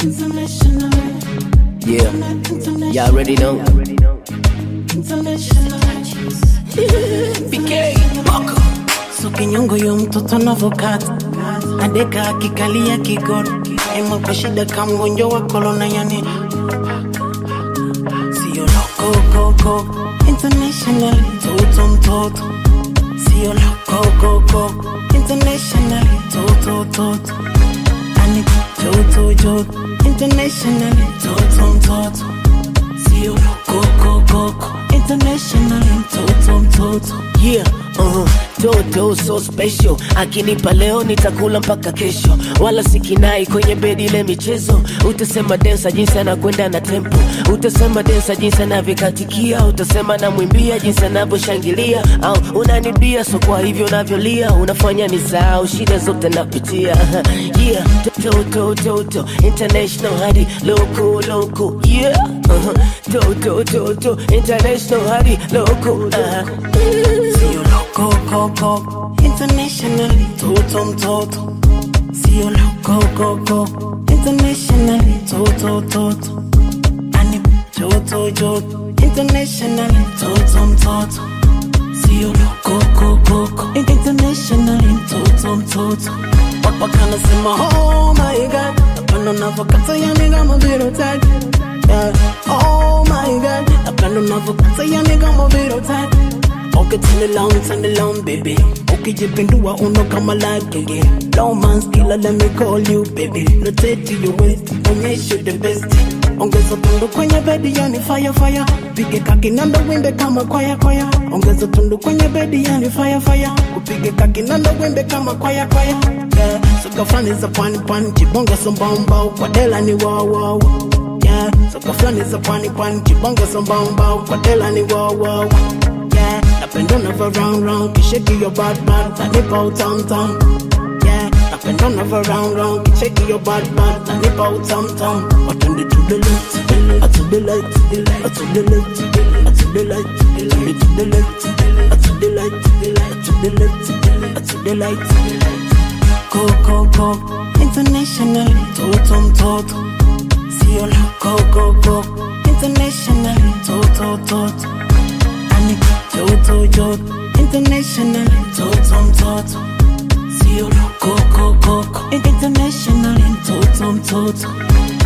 Yeah, y'all already know. PK Boko so kinyongo yo mtoto navokata adeka akikalia kigodo ema kwa shida kamgonjwa wa kolona yani sio lokokoko international toto mtoto sio lokokoko international toto toto ani joto joto international toto mtoto sio lokokoko international toto mtoto Yeah, uh, toto so special akinipa leo nitakula mpaka kesho wala sikinai kwenye bedi ile michezo utasema densa jinsi anakwenda na tempo utasema densa jinsi anavyoikatikia utasema namwimbia jinsi anavyoshangilia au unanibia so kwa hivyo unavyolia unafanya ni sahau shida zote napitia yeah toto toto international hadi loco loco yeah uh-huh. toto toto international hadi loco uh-huh. Sio loco coco internationally toto mtoto Sio loco coco internationally toto toto Ani joto joto internationally toto mtoto Sio loco coco internationally toto mtoto Wapaka nasema oh my god Napenda unavyokata yani kama vile utaki yeah. Oh my god Napenda unavyokata yani kama vile utaki Okay, turn it long, turn it long, baby. Okay, jipindua uno kama like yeah. Low man skiller, let me call you, baby. Rotate to your waist, onyesha the best. Ongeza tundu kwenye bedi, yani fire fire. Pige kakinanda wimbe kama kwaya kwaya. Ongeza tundu kwenye bedi, yani fire fire. Upige kakinanda wimbe kama kwaya kwaya. Yeah, soka flani za pwani pwani, jibonga sombamba, kwa dela ni wow wow. Yeah, soka flani za pwani pwani, jibonga sombamba, kwa dela ni wow wow. Yeah, napenda unavyo round round, kisheki your bad bad, nanipa utam tam. Yeah, napenda unavyo round round, kisheki your bad bad, nanipa utam tam. Watende to the left, uh, to the left, uh, to the left, uh, to the left, turn it to the left, uh, to the left, uh, to the left, uh, to the left. Go go go, internationally, toto mtoto. Sio la go go go, internationally, toto toto. Ani joto joto, internationally, toto mtoto. Sio la go go go, internationally, toto mtoto.